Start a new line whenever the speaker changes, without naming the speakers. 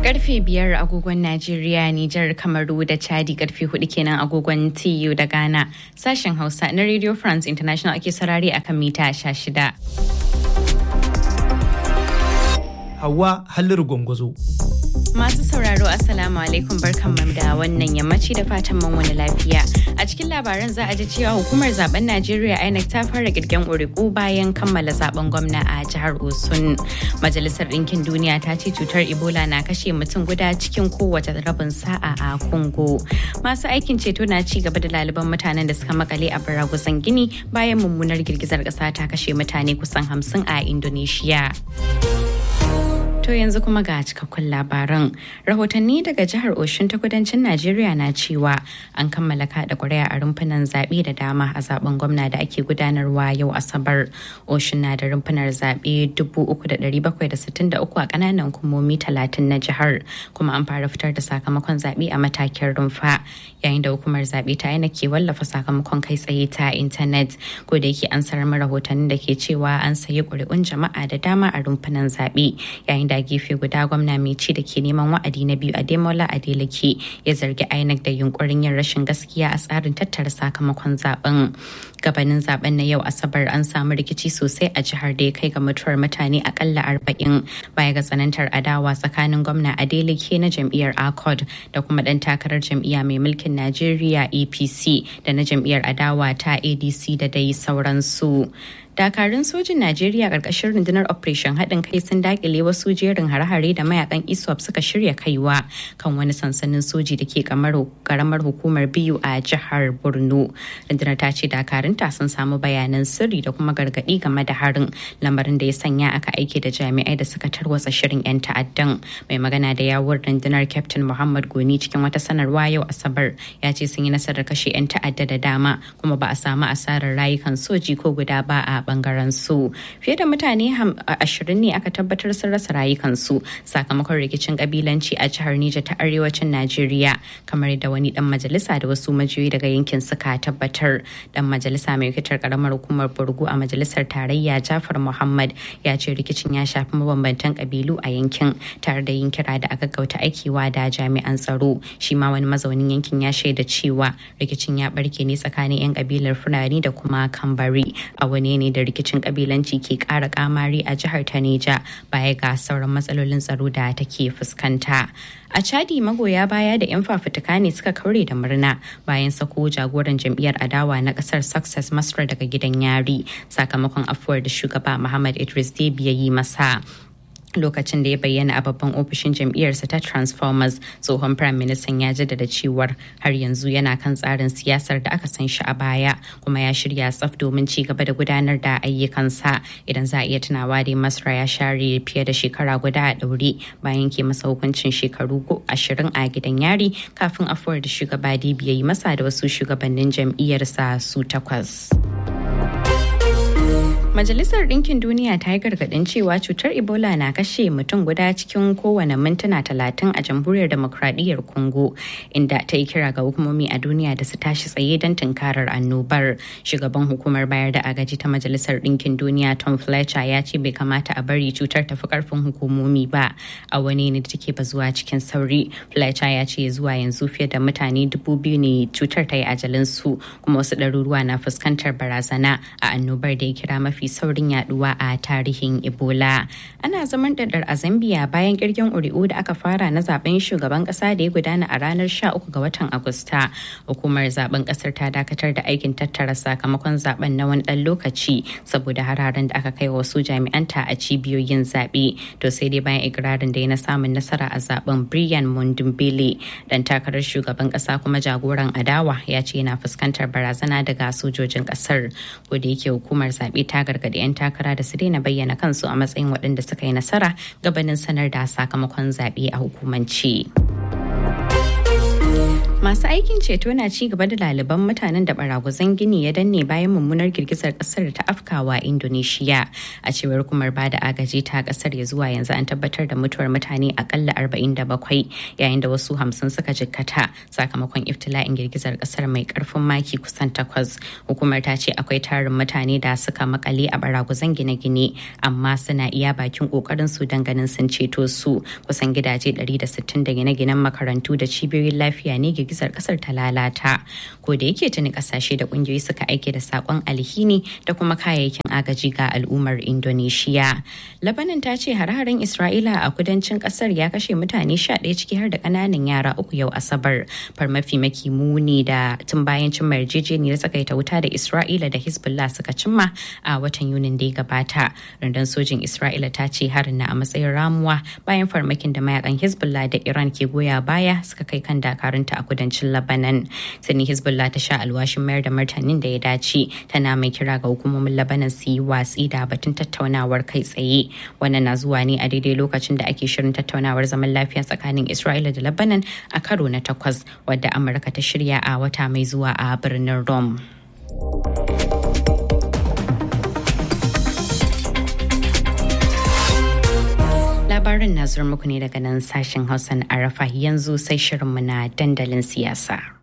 Karfe biyar agogon Najeriya, Nijar, Kamaru da Chadi karfe hudu kenan agogon TU da Ghana. Sashen Hausa na Radio France International ake sarari akan mita shida.
Hawa Halliru Gwangwazo.
Masu sauraro Assalamu alaikum barkanmu da wannan yammaci da fatan mun wani lafiya. A cikin labaran za a ji cewa hukumar zaben Najeriya INEC ta fara kirgen ƙuri'u bayan kammala zaben gwamna a jihar Osun. Majalisar Ɗinkin Duniya ta ce cutar Ebola na kashe mutum guda cikin kowace rabin sa'a a Congo. Masu aikin ceto na ci gaba da laliban mutanen da suka makale a baragusan Gini bayan mummunar girgizar ƙasa ta kashe mutane kusan hamsin a Indonesia. To yanzu kuma ga cikakkun labaran. Rahotanni daga jihar Oshun ta kudancin Najeriya na cewa an kammala kada ƙuri'a a rumfunan zaɓe da dama a zaben gwamna da ake gudanarwa yau Asabar. Oshun na da rumfunar zaɓe 3,763 a ƙananan hukumomi 30 na jihar kuma an fara fitar da sakamakon zaɓe a matakin rumfa yayin da hukumar zaɓe ta yana ke wallafa sakamakon kai tsaye ta intanet ko da yake an sarar rahotannin da ke cewa an sayi ƙuri'un jama'a da dama a rumfunan zaɓe yayin da da gefe guda gwamna mai ci da ke neman wa'adi na biyu a demola adeleke ya zargi inec da yunkurin yin rashin gaskiya a tsarin tattara sakamakon zaben gabanin zaben na yau asabar an samu rikici sosai a jihar da ya kai ga mutuwar mutane akalla arba'in baya ga tsanantar adawa tsakanin gwamna adeleke na jam'iyyar accord da kuma dan takarar jam'iyya mai mulkin najeriya apc da na jam'iyyar adawa ta adc da dai sauransu dakarun sojin najeriya karkashin rundunar operation haɗin kai sun dakile wasu jerin hare-hare da mayakan iswap suka shirya kaiwa kan wani sansanin soji da ke karamar hukumar biyu a jihar borno rundunar ta ce dakarunta sun samu bayanan sirri da kuma gargaɗi game da harin lamarin da ya sanya aka aiki da jami'ai da suka tarwatsa shirin 'yan ta'addan mai magana da yawun rundunar captain muhammad goni cikin wata sanarwa yau asabar ya ce sun yi nasarar kashe 'yan ta'adda da dama kuma ba a samu asarar rayukan soji ko guda ba a bangaren su fiye da mutane ashirin ne aka tabbatar sun rasa rayukansu sakamakon rikicin kabilanci a jihar Nija ta arewacin Najeriya kamar da wani dan majalisa da wasu majiyoyi daga yankin suka tabbatar dan majalisa mai fitar karamar hukumar Burgu a majalisar tarayya Jafar Muhammad ya ce rikicin ya shafi mabambantan kabilu a yankin tare da yin kira da aka gauta aikiwa da jami'an tsaro shi ma wani mazaunin yankin ya shaida cewa rikicin ya barke ne tsakanin 'yan kabilar Fulani da kuma Kambari a wani ne da rikicin kabilanci ke kara kamari a jihar ta Neja baya ga sauran matsalolin tsaro da take fuskanta. A Chadi magoya baya da 'yan fafutuka ne suka kaure da murna bayan sako jagoran jam'iyyar adawa na kasar Success Masra daga gidan yari sakamakon afuwar da shugaba Muhammad Idris Deby ya yi masa. lokacin da ya bayyana a babban ofishin jam'iyyarsa ta transformers tsohon prime minister ya jaddada cewar har yanzu yana kan tsarin siyasar da aka san shi a baya kuma ya shirya tsaf domin ci gaba da gudanar da ayyukansa idan za a iya tunawa da masra ya share fiye da shekara guda a ɗaure bayan ke masa hukuncin shekaru ashirin a gidan yari kafin afuwar da shugaba dibi ya yi masa da wasu shugabannin jam'iyyarsa su takwas. Majalisar Ɗinkin Duniya ta yi gargaɗin cewa cutar Ebola na kashe mutum guda cikin kowane mintuna talatin a jamhuriyar demokradiyyar Congo, inda ta yi kira ga hukumomi a duniya da su tashi tsaye don tunkarar annobar. Shugaban hukumar bayar da agaji ta Majalisar Ɗinkin Duniya Tom Fletcher ya ce bai kamata a bari cutar tafi karfin hukumomi ba a wani ne da take bazuwa cikin sauri. Fletcher ya ce zuwa yanzu fiye da mutane dubu biyu ne cutar ta yi ajalinsu kuma wasu ɗaruruwa na fuskantar barazana a annobar da ya kira mafi saurin yaduwa a tarihin ebola ana zaman ɗaɗɗar a zambia bayan kirgin ƙuri'u da aka fara na zaben shugaban ƙasa da ya gudana a ranar 13 ga watan agusta hukumar zaben ƙasar ta dakatar da aikin tattara sakamakon zaben na wani ɗan lokaci saboda hararen da aka kai wasu jami'anta a cibiyoyin zaɓe to sai dai bayan ikirarin da ya na samun nasara a zaben brian mundumbele dan takarar shugaban ƙasa kuma jagoran adawa ya ce yana fuskantar barazana daga sojojin ƙasar ko da yake hukumar zaɓe ta gargaɗi 'yan takara da su daina bayyana kansu a matsayin waɗanda suka yi nasara gabanin sanar da sakamakon zaɓe a hukumance. Masu aikin ceto na ci gaba da laliban mutanen da baragwazon gini ya danne bayan mummunar girgizar kasar da ta afkawa Indonesia. A cewar kumar bada agaji ta kasar ya zuwa yanzu an tabbatar da mutuwar mutane akalla 47 yayin da wasu hamsin suka jikkata sakamakon iftila'in girgizar kasar mai karfin maki kusan takwas. Hukumar ta ce akwai tarin mutane da suka makale a baragwazon gine-gine amma suna iya bakin kokarin su don ganin sun ceto su kusan gidaje 160 da gine-ginen makarantu da cibiyoyin lafiya ne girgizar kasar ta lalata ko da yake tuni kasashe da kungiyoyi suka aike da sakon alhini da kuma kayayyakin agaji ga al'ummar indonesia labanin ta ce hare-haren isra'ila a kudancin kasar ya kashe mutane 11 ciki har da kananan yara uku yau asabar farmafi maki muni da tun bayan cimma yarjejeniyar tsakaita wuta da isra'ila da hezbollah suka cimma a watan yunin da ya gabata rundunar sojin isra'ila ta ce harin na a matsayin ramuwa bayan farmakin da mayakan hezbollah da iran ke goya baya suka kai kan dakarunta a kudancin Labanan. Sani Hezbollah ta sha alwashin mayar da martanin da ya dace tana mai kira ga hukumomin Labanan su yi watsi da batun tattaunawar kai tsaye. Wannan na zuwa ne a daidai lokacin da ake shirin tattaunawar zaman lafiya tsakanin Isra'ila da Labanan a karo na takwas wadda Amurka ta shirya a wata mai zuwa a birnin Rome. labarin na zuwa muku ne daga nan sashen hausa na arafa yanzu sai shirinmu na dandalin siyasa.